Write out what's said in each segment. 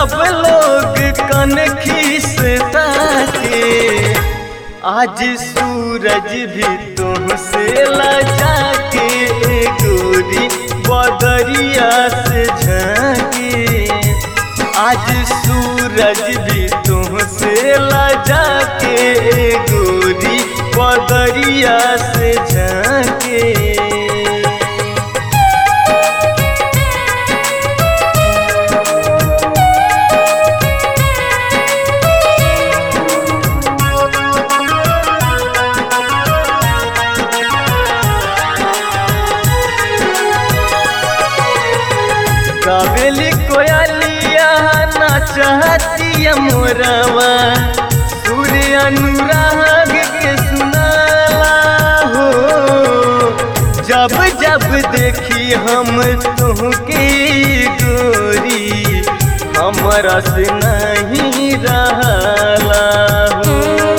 सब लोग कनखी से ताके आज सूरज भी तुमसे लजा के गोरी बदरिया से झाके आज सूरज भी तुमसे लजा के गोरी बदरिया से झाके कावेली कोयलिया ना चाहती मोरवा सूर्य अनुराग के सुनाला हो जब जब देखी हम तुहके गोरी हमरा से नहीं रहला हो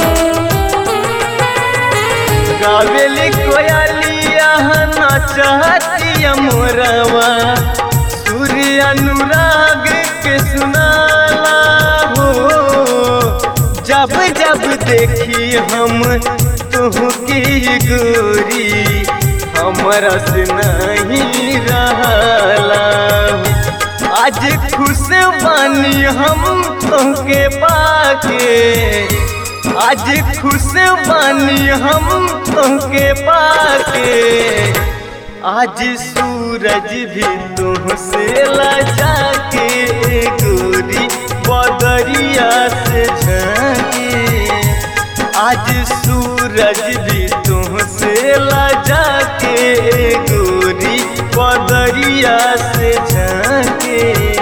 गावेली कोयलिया ना चाहती मोरवा सूर्य अनुराग के सुनाला हो जब जब देखी हम तुहकी गोरी हमरा से नहीं रहला आज खुश बानी हम तुहके पाके आज खुश बानी हम तुहके पाके आज सूरज भी तुमसे लजा के गोरी बदरिया से झाके आज सूरज भी तुमसे लजा के गोरी बदरिया से झाके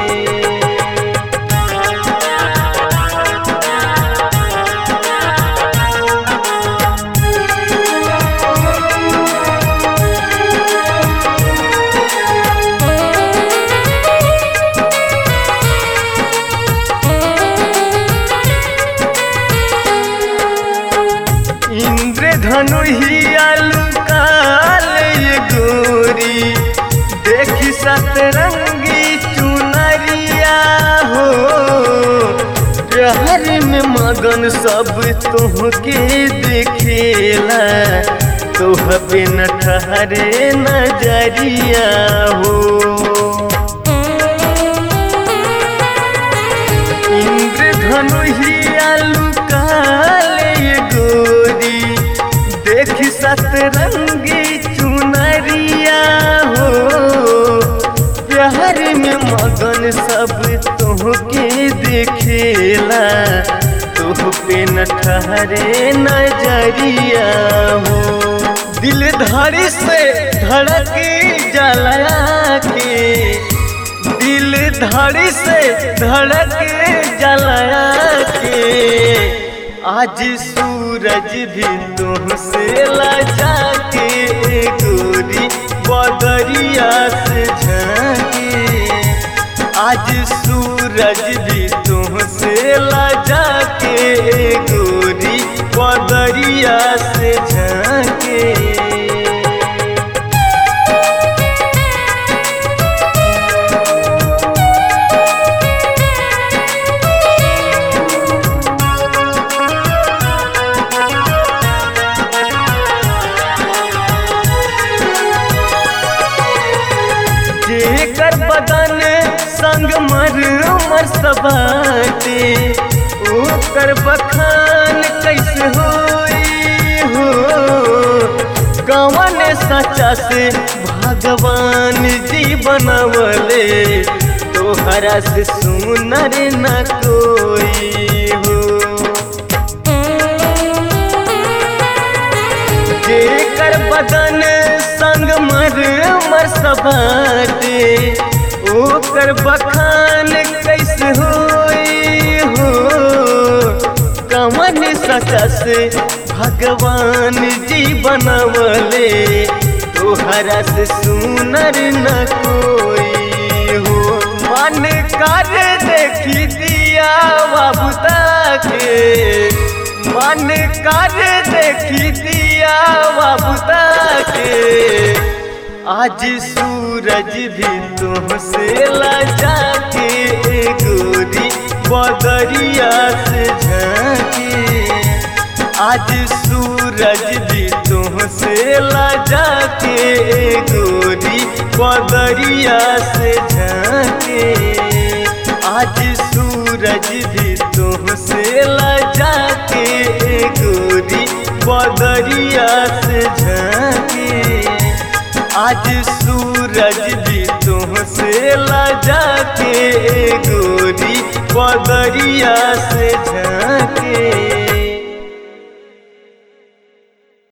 इंद्रधनु ही काल ये गोरी देखी सतरंगी चुनरिया हो प्यार में मगन सब तुहके देखेला तोह बिन ठहरे नजरिया हो इंद्रधनु ही काले ये गोरी देखी सतरंगी चुनरिया हो प्यार में मगन सब तुहके देखेला तुह पे न ठहरे नजरिया हो दिल धड़ी से धड़क जला के दिल धड़ी से धड़क जला के आज सूरज भी तुमसे लजा के गोरी बदरिया से झाके आज सूरज भी तुमसे लजा के गोरी बदरिया से झाके जेकर बदन संग मर मर सबाटे ओकर बखान कैसे होई हो कवन सचा से भगवान जी बनवले तोहरा से सुनर न कोई हो जेकर बदन संग मर मर सबाटे ओकर बखान कैसे होई हो कवन सचा से भगवान जी बनवले तोहरा से सुनर न कोई हो मन कर देखी दिया बाबूता के मन कर देखी दिया बाबूता के आज सूरज भी तुमसे लजा के गोरी बदरिया से झांके आज सूरज भी तुमसे लजा के गोरी बदरिया से झांके आज सूरज भी तुमसे लजा के गोरी बदरिया से झांके आज सूरज भी तुमसे लजा के गोरी बदरिया से झा